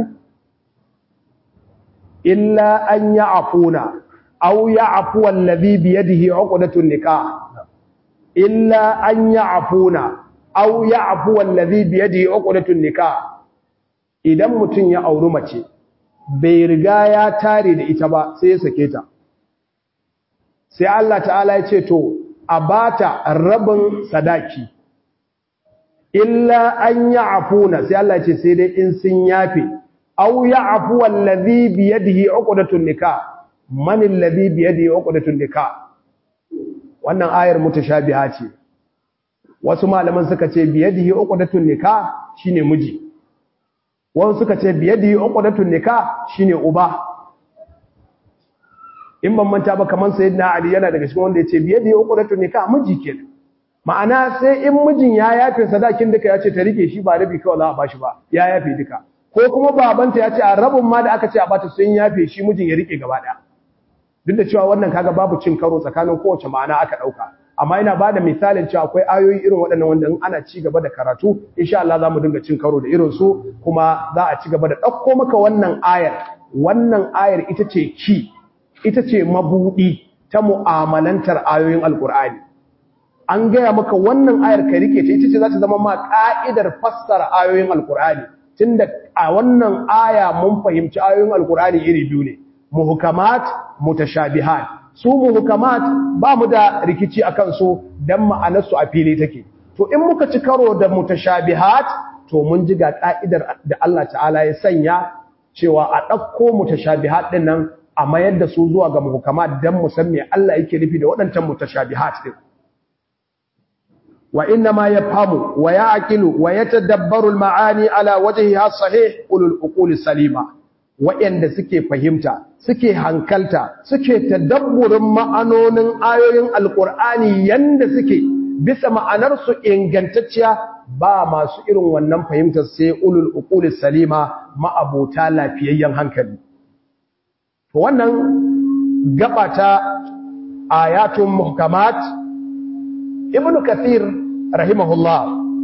illa an ya'funa aw ya'fu allazi bi yadihi 'uqdatun nikah illa an ya'funa aw ya'fu allazi bi yadihi 'uqdatun nikah idan mutun ya auri mace bai riga ya tare da ita ba sai ya sake ta sai Allah ta'ala ya ce to a bata rabin sadaki illa an ya'funa sai Allah ya ce sai dai in sun yafe aw ya'fu allazi bi yadihi 'uqdatun nikah man alladhi bi yadihi 'uqdatun nikah wannan ayar mutashabiha ce wasu malaman suka ce bi yadihi 'uqdatun nikah shine miji wasu suka ce bi yadihi 'uqdatun nikah shine uba in ban manta ba kaman sayyidina ali yana daga cikin wanda yace bi yadihi 'uqdatun nikah miji kenan ma'ana sai in mijin ya yafe sadakin duka ya ce ta rike shi ba rabi kawai za a bashi ba ya yafe duka ko kuma babanta ya ce a rabin ma da aka ce a bata sun yafe shi mijin ya rike gaba daya duk da cewa wannan kaga babu cin karo tsakanin kowace ma'ana aka dauka amma ina bada misalin cewa akwai ayoyi irin waɗannan wanda in ana ci gaba da karatu insha Allah zamu dinga cin karo da irin su kuma za a ci gaba da dauko maka wannan ayar wannan ayar ita ce ki ita ce mabudi ta mu'amalantar ayoyin alqur'ani an gaya maka wannan ayar ka rike ta ita ce za ta zama ma ka'idar fassara ayoyin alqur'ani tunda a wannan aya mun fahimci ayoyin alqur'ani iri biyu ne muhkamat mutashabihat su muhkamat ba mu da rikici akan su dan ma'anarsu a fili take to in muka ci karo da mutashabihat to mun ji ga ka'idar da Allah ta'ala ya sanya cewa a ɗauko mutashabihat din nan a mayar da su zuwa ga muhkamat dan mu san me Allah yake nufi da waɗancan mutashabihat din wa inna ma yafhamu wa ya'qilu wa yatadabbaru al-ma'ani ala wajhiha sahih ulul uqul salima wa'anda suke fahimta suke hankalta suke tadabburin ma'anonin ayoyin alqur'ani yanda suke bisa ma'anar su ingantacciya ba masu irin wannan fahimtar sai ulul uqul salima ma'abota lafiyayyen hankali to wannan gabata ayatun muhkamat ibnu kathir rahimahullah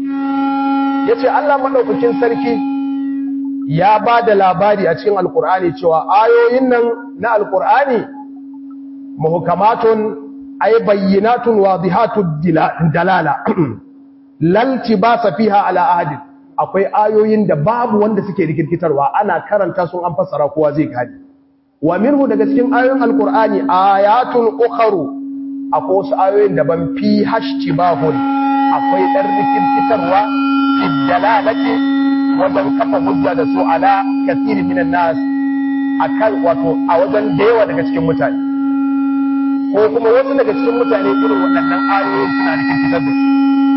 yace Allah madaukakin sarki ya bada labari a cikin alqur'ani cewa ayoyin nan na alqur'ani muhkamatun ay bayyinatun wadihatud dalala laltibasa fiha ala ahadin akwai ayoyin da babu wanda suke rikirkitarwa ana karanta sun an fassara kowa zai gani wa minhu daga cikin ayoyin alqur'ani ayatun ukharu akwai wasu ayoyin da ban fi hashtibahun akwai dan rikirkitarwa fi dalalati wajen kafa hujja da su ala kathirin minan nas akan wato a wajen da yawa daga cikin mutane ko kuma wasu daga cikin mutane irin waɗannan ayoyin suna rikirkitar da su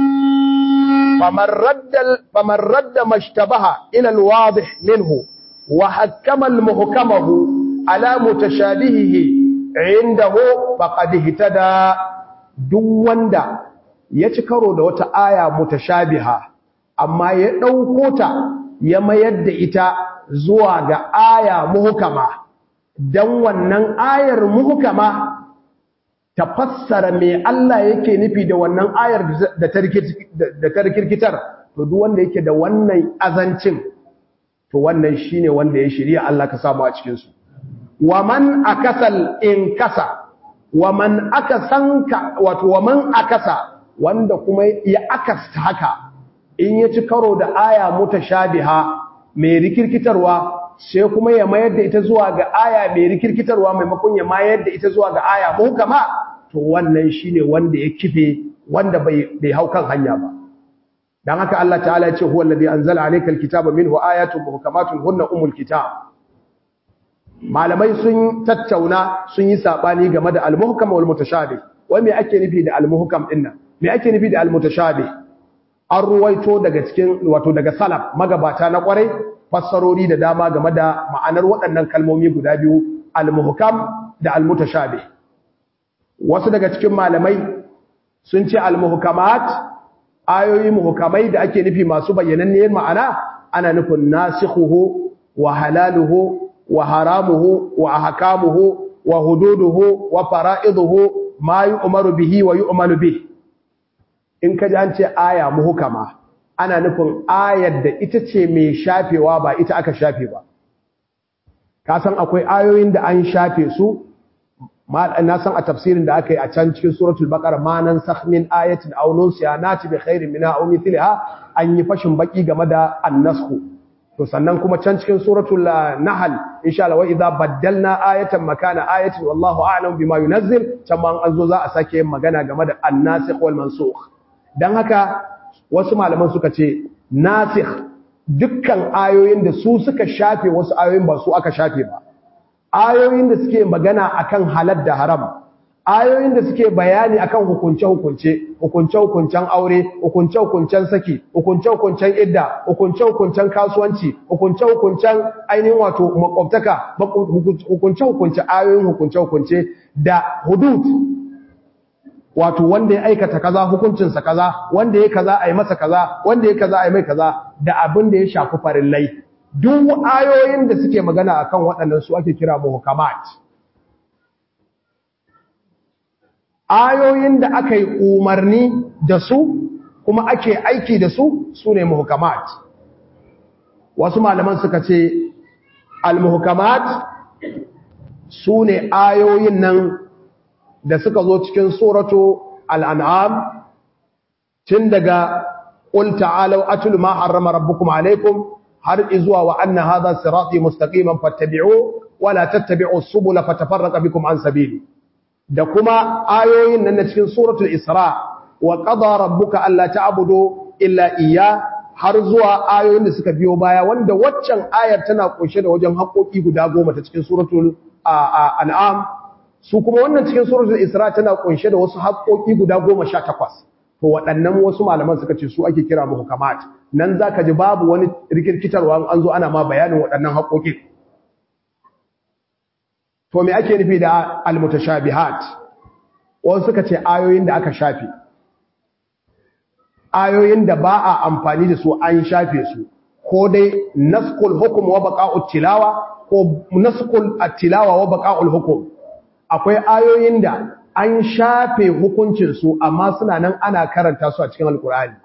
فمن رد فمن رد ما اشتبه الى الواضح منه وحكم المحكمه على متشابهه عنده فقد اهتدى duk wanda ya ci karo da wata aya mutashabiha amma ya ɗauko ta ya mayar da ita zuwa ga aya muhkama dan wannan ayar muhkama ta fassara me Allah yake nufi da wannan ayar da ta rikirkitar to duk wanda yake da wannan azancin to wannan shine wanda ya shirya Allah ka samu a cikin su wa man akasal in kasa wa man akasanka wato wa man akasa wanda kuma ya akasta haka in ya ci karo da aya mutashabiha mai rikirkitarwa sai kuma ya mayar da ita zuwa ga aya mai rikirkitarwa maimakon ya mayar da ita zuwa ga aya muhkama to wannan shine wanda ya kife wanda bai bai hau kan hanya ba dan haka Allah ta'ala ya ce huwa allazi anzala alayka alkitaba minhu ayatun muhkamatun hunna umul kitab malamai sun tattauna sun yi sabani game da almuhkam wal mutashabih wai me ake nufi da almuhkam dinnan me ake nufi da almutashabih an ruwaito daga cikin wato daga salaf magabata na kwarai fassarori da dama game da ma'anar waɗannan kalmomi guda biyu al-muhkam da al-mutashabih wasu daga cikin malamai sun ce al-muhkamat ayoyi muhkamai da ake nufi masu bayyananniyar ma'ana ana nufin nasikhuhu wa halaluhu wa haramuhu wa ahkamuhu wa hududuhu wa fara'iduhu ma yu'maru bihi wa yu'malu bihi in ka ji an ce aya muhkama ana nufin ayar da ita ce mai shafewa ba ita aka shafe ba ka san akwai ayoyin da an shafe su na san a tafsirin da aka yi a can cikin suratul baqara ma nan sakh min ayatin aw nunsiha nati bi khairin minha aw mithliha an yi fashin baki game da annasku to sannan kuma can cikin suratul nahl insha Allah wa idza baddalna ayatan makana ayatin wallahu a'lam bima yunazzil can ma an zo za a sake yin magana game da annasikh wal mansukh dan haka wasu malaman suka ce nasikh dukkan ayoyin da su suka shafe wasu ayoyin ba su aka shafe ba ayoyin da suke magana akan halal da haram ayoyin da suke bayani akan hukunce-hukunce hukunce-hukuncen aure hukunce-hukuncen saki hukunce-hukuncen idda hukunce-hukuncen kasuwanci hukunce-hukuncen ainihin wato makwabtaka hukunce-hukunce ayoyin hukunce-hukunce da hudud wato wanda ya aikata kaza hukuncinsa kaza wanda ya kaza a yi masa kaza wanda ya kaza a yi mai kaza da abin da ya shafi farillai duk ayoyin da suke magana akan waɗannan su ake kira muhkamat ayoyin da aka yi umarni da su kuma ake aiki da su su ne muhkamat wasu malaman suka ce al-muhkamat su ne ayoyin nan da suka zo cikin suratu al-an'am tun daga qul ta'alu atlu ma harrama rabbukum alaykum har izuwa wa anna hadha sirati mustaqiman fattabi'u wa la tattabi'u subula fatafarraqa bikum an sabili da kuma ayoyin nan na cikin suratul isra wa qada rabbuka alla ta'budu illa iyya har zuwa ayoyin da suka biyo baya wanda waccan ayar tana kunshe da wajen haƙoƙi guda goma ta cikin suratul an'am su kuma wannan cikin suratul isra tana kunshe da wasu haƙoƙi guda 18 to waɗannan wasu malaman suka ce su ake kira muhkamat nan zaka ji babu wani rikirkitarwa an zo ana ma bayanin waɗannan haƙoƙi to me ake nufi da almutashabihat wasu suka ce ayoyin da aka shafe ayoyin da ba a amfani da su an shafe su ko dai naskul hukum wa baqa'ut tilawa ko naskul at-tilawa wa baqa'ul hukum akwai ayoyin da an shafe hukuncin su amma suna nan ana karanta su a cikin alkur'ani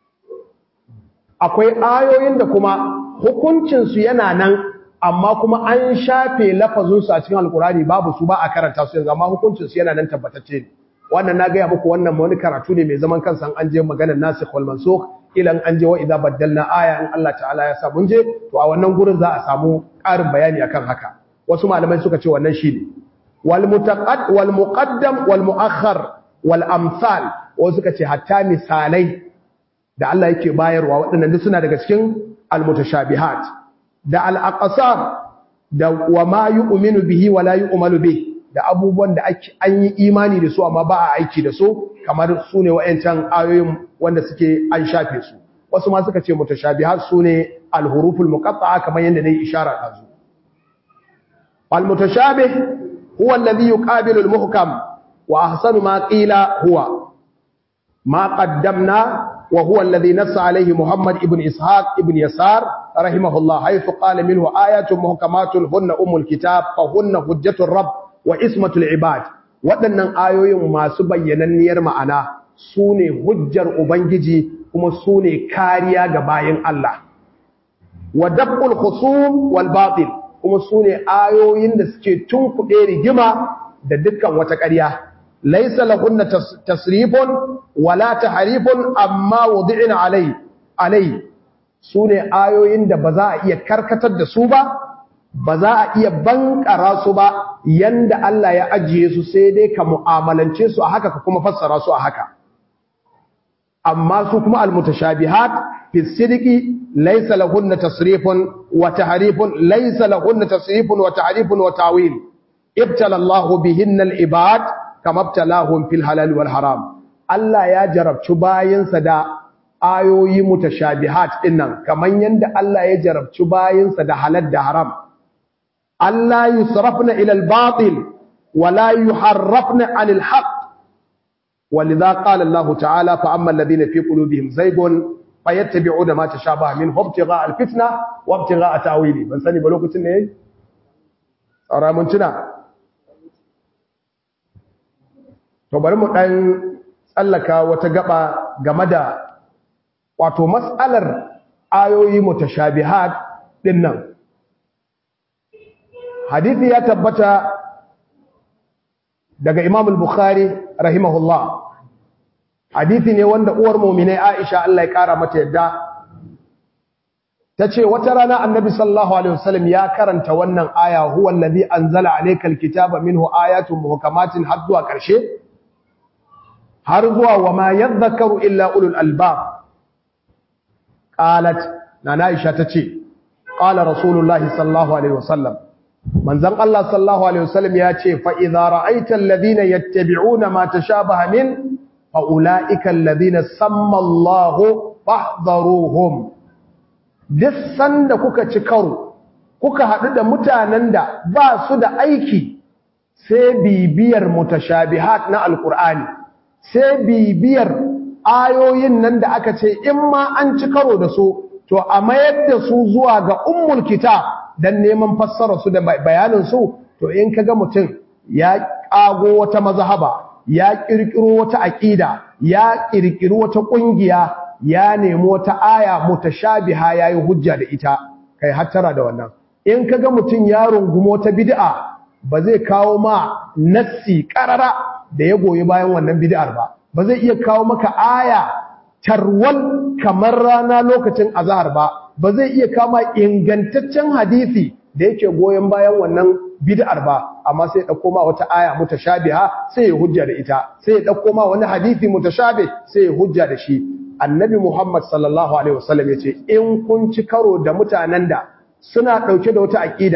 akwai ayoyin da kuma hukuncin su yana nan amma kuma an shafe lafazin su a cikin alkur'ani babu su ba a karanta su yanzu amma hukuncin su yana nan tabbatacce ne wannan na gaya muku wannan wani karatu ne mai zaman kansa an je maganar nasikh wal mansukh ilan an je wa idza baddalna aya in Allah ta'ala ya sa mun je to a wannan gurin za a samu ƙarin bayani akan haka wasu malamai suka ce wannan shine wal mutaqad wal muqaddam wal muakhkhar wal amsal wasu suka ce hatta misalai da Allah yake bayarwa waɗannan duk suna daga cikin al mutashabihat da al aqsam da wa ma yu'minu bihi wa la yu'malu bihi da abubuwan da an yi imani da su amma ba a aiki da su kamar su ne wa'yancan ayoyin wanda suke an shafe su wasu ma suka ce mutashabihat su ne alhuruful muqatta'a kamar yadda nayi ishara da su wal mutashabih huwa alladhi yuqabilu al muhkam wa ahsanu ma qila huwa ma qaddamna wa huwa alladhi nassa alayhi muhammad ibn ishaq ibn yasar rahimahullah haythu qala minhu ayatun muhkamatun hunna umul kitab fa hunna hujjatur rabb wa ismatul ibad waɗannan ayoyin masu bayyananniyar ma'ana su ne hujjar ubangiji kuma su ne kariya ga bayan Allah wa dab'ul khusum wal batil kuma su ne ayoyin da suke tunkuɗe rigima da dukkan wata ƙarya laysa lahunna tasrifun wala tahrifun amma wudi'ina alai alai su ne ayoyin da ba za a iya karkatar da su ba ba za a iya bankara su ba yanda Allah ya ajiye su sai dai ka mu'amalance su a haka ka kuma fassara su a haka amma su kuma almutashabihat fi sidqi laysa lahunna tasrifun wa tahrifun laysa lahunna tasrifun wa tahrifun wa tawil ibtala Allah bihinna al-ibad kama ibtalahum fil halal wal haram Allah ya jarabci bayinsa da ayoyi mutashabihat dinnan kaman yanda Allah ya jarabci bayinsa da halal da haram ألا يصرفن إلى الباطل ولا يحرفن عن الحق ولذا قال الله تعالى فأما الذين في قلوبهم زيغ فيتبعون ما تشابه منه ابتغاء الفتنة وابتغاء تأويله من سني بلوك تنين أرى من تنا bari mu dan tsallaka wata gaba game da wato mas'alar ayoyi mutashabihat dinnan hadithi ya tabbata daga Imam al-Bukhari rahimahullah hadithi ne wanda uwar mu'minai Aisha Allah ya kara mata yadda tace wata rana Annabi sallallahu alaihi wasallam ya karanta wannan aya huwa allazi anzala alayka al-kitaba minhu ayatun muhkamatin har zuwa karshe har zuwa wama yadhakkaru illa ulul albab qalat nana Aisha tace qala rasulullahi sallallahu alaihi wasallam manzon Allah sallallahu alaihi wasallam ya ce fa idza ra'aita alladhina yattabi'una ma tashabaha min fa ulaika alladhina samma Allah fahdharuhum duk sanda kuka ci karo kuka hadu da mutanen da ba su da aiki sai bibiyar mutashabihat na alqur'ani sai bibiyar ayoyin nan da aka ce in ma an ci karo da su to a mayar da su zuwa ga ummul kitab dan neman fassara su da bayanin su to in kaga mutum ya kago wata mazhaba ya kirkiro wata aqida ya kirkiro wata kungiya ya nemi wata aya mutashabiha yayi hujja da ita kai hattara da wannan in kaga mutum ya rungumo ta bid'a ba zai kawo ma nassi qarara da ya goyi bayan wannan bid'ar ba ba zai iya kawo maka aya tarwal kamar rana lokacin azhar ba ba zai iya kama ingantaccen hadisi da yake goyon bayan wannan bid'ar ba amma sai ya dauko ma wata aya mutashabiha sai ya hujja da ita sai ya dauko ma wani hadisi mutashabih sai ya hujja da shi annabi Muhammad sallallahu alaihi wasallam yace in kun ci karo da mutanen da suna dauke da wata aqida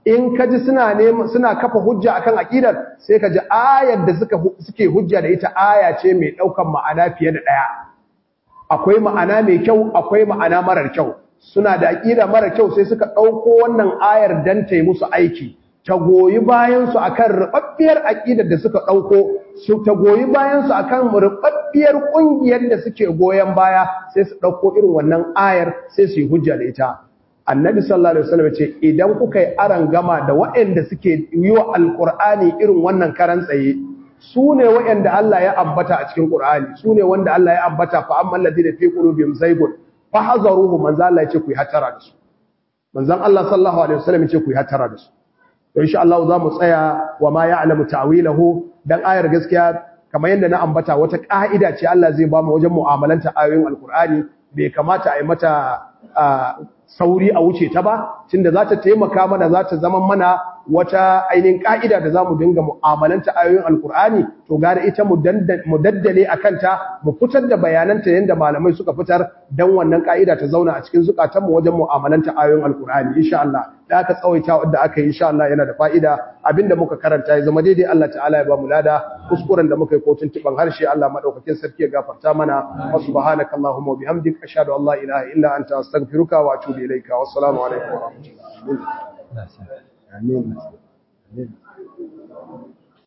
in ka ji suna nema suna kafa hujja akan aqidar sai ka ji ayar da suka suke hujja da ita aya ce mai daukan ma'ana fiye da daya akwai ma'ana mai kyau akwai ma'ana marar kyau suna da aqida mara kyau sai suka dauko wannan ayar dan ta yi musu aiki ta goyi bayan su akan rubabbiyar aqidar da suka dauko su ta goyi bayan su akan rubabbiyar kungiyar da suke goyen baya sai su dauko irin wannan ayar sai su yi hujja da ita annabi sallallahu alaihi wasallam ce idan kuka yi aran gama da waɗanda suke yi wa alqur'ani irin wannan karan tsaye su ne waɗanda Allah ya ambata a cikin qur'ani su ne wanda Allah ya ambata fa amman ladina fi qulubihim zaygun fa hazaruhu manzo Allah ya ce ku yi hatara da su manzon Allah sallallahu alaihi wasallam ya ce ku yi hatara da su to insha Allah za mu tsaya wa ma ya'lamu ta'wilahu dan ayar gaskiya kamar yadda na ambata wata ka'ida ce Allah zai ba mu wajen mu'amalanta ayoyin alqur'ani bai kamata a yi mata sauri a wuce ta ba tunda za ta taimaka mana za ta zama mana wata ainihin ka'ida da za mu dinga mu'amalanta ayoyin alkur'ani to gara ita mu daddale a kanta mu fitar da bayananta yadda malamai suka fitar don wannan ka'ida ta zauna a cikin zukatanmu wajen mu'amalanta ayoyin alkur'ani insha Allah da aka tsawaita wadda aka yi insha Allah yana da fa'ida abinda muka karanta ya zama daidai Allah ta'ala ya ba mu lada kuskuren da muka yi kotun tiban harshe Allah madaukakin sarki ya gafarta mana wa subhanakallahumma wa bihamdika ashhadu an la ilaha illa anta astaghfiruka wa atubu ilayka wassalamu alaikum wa rahmatullahi Amin. Amin.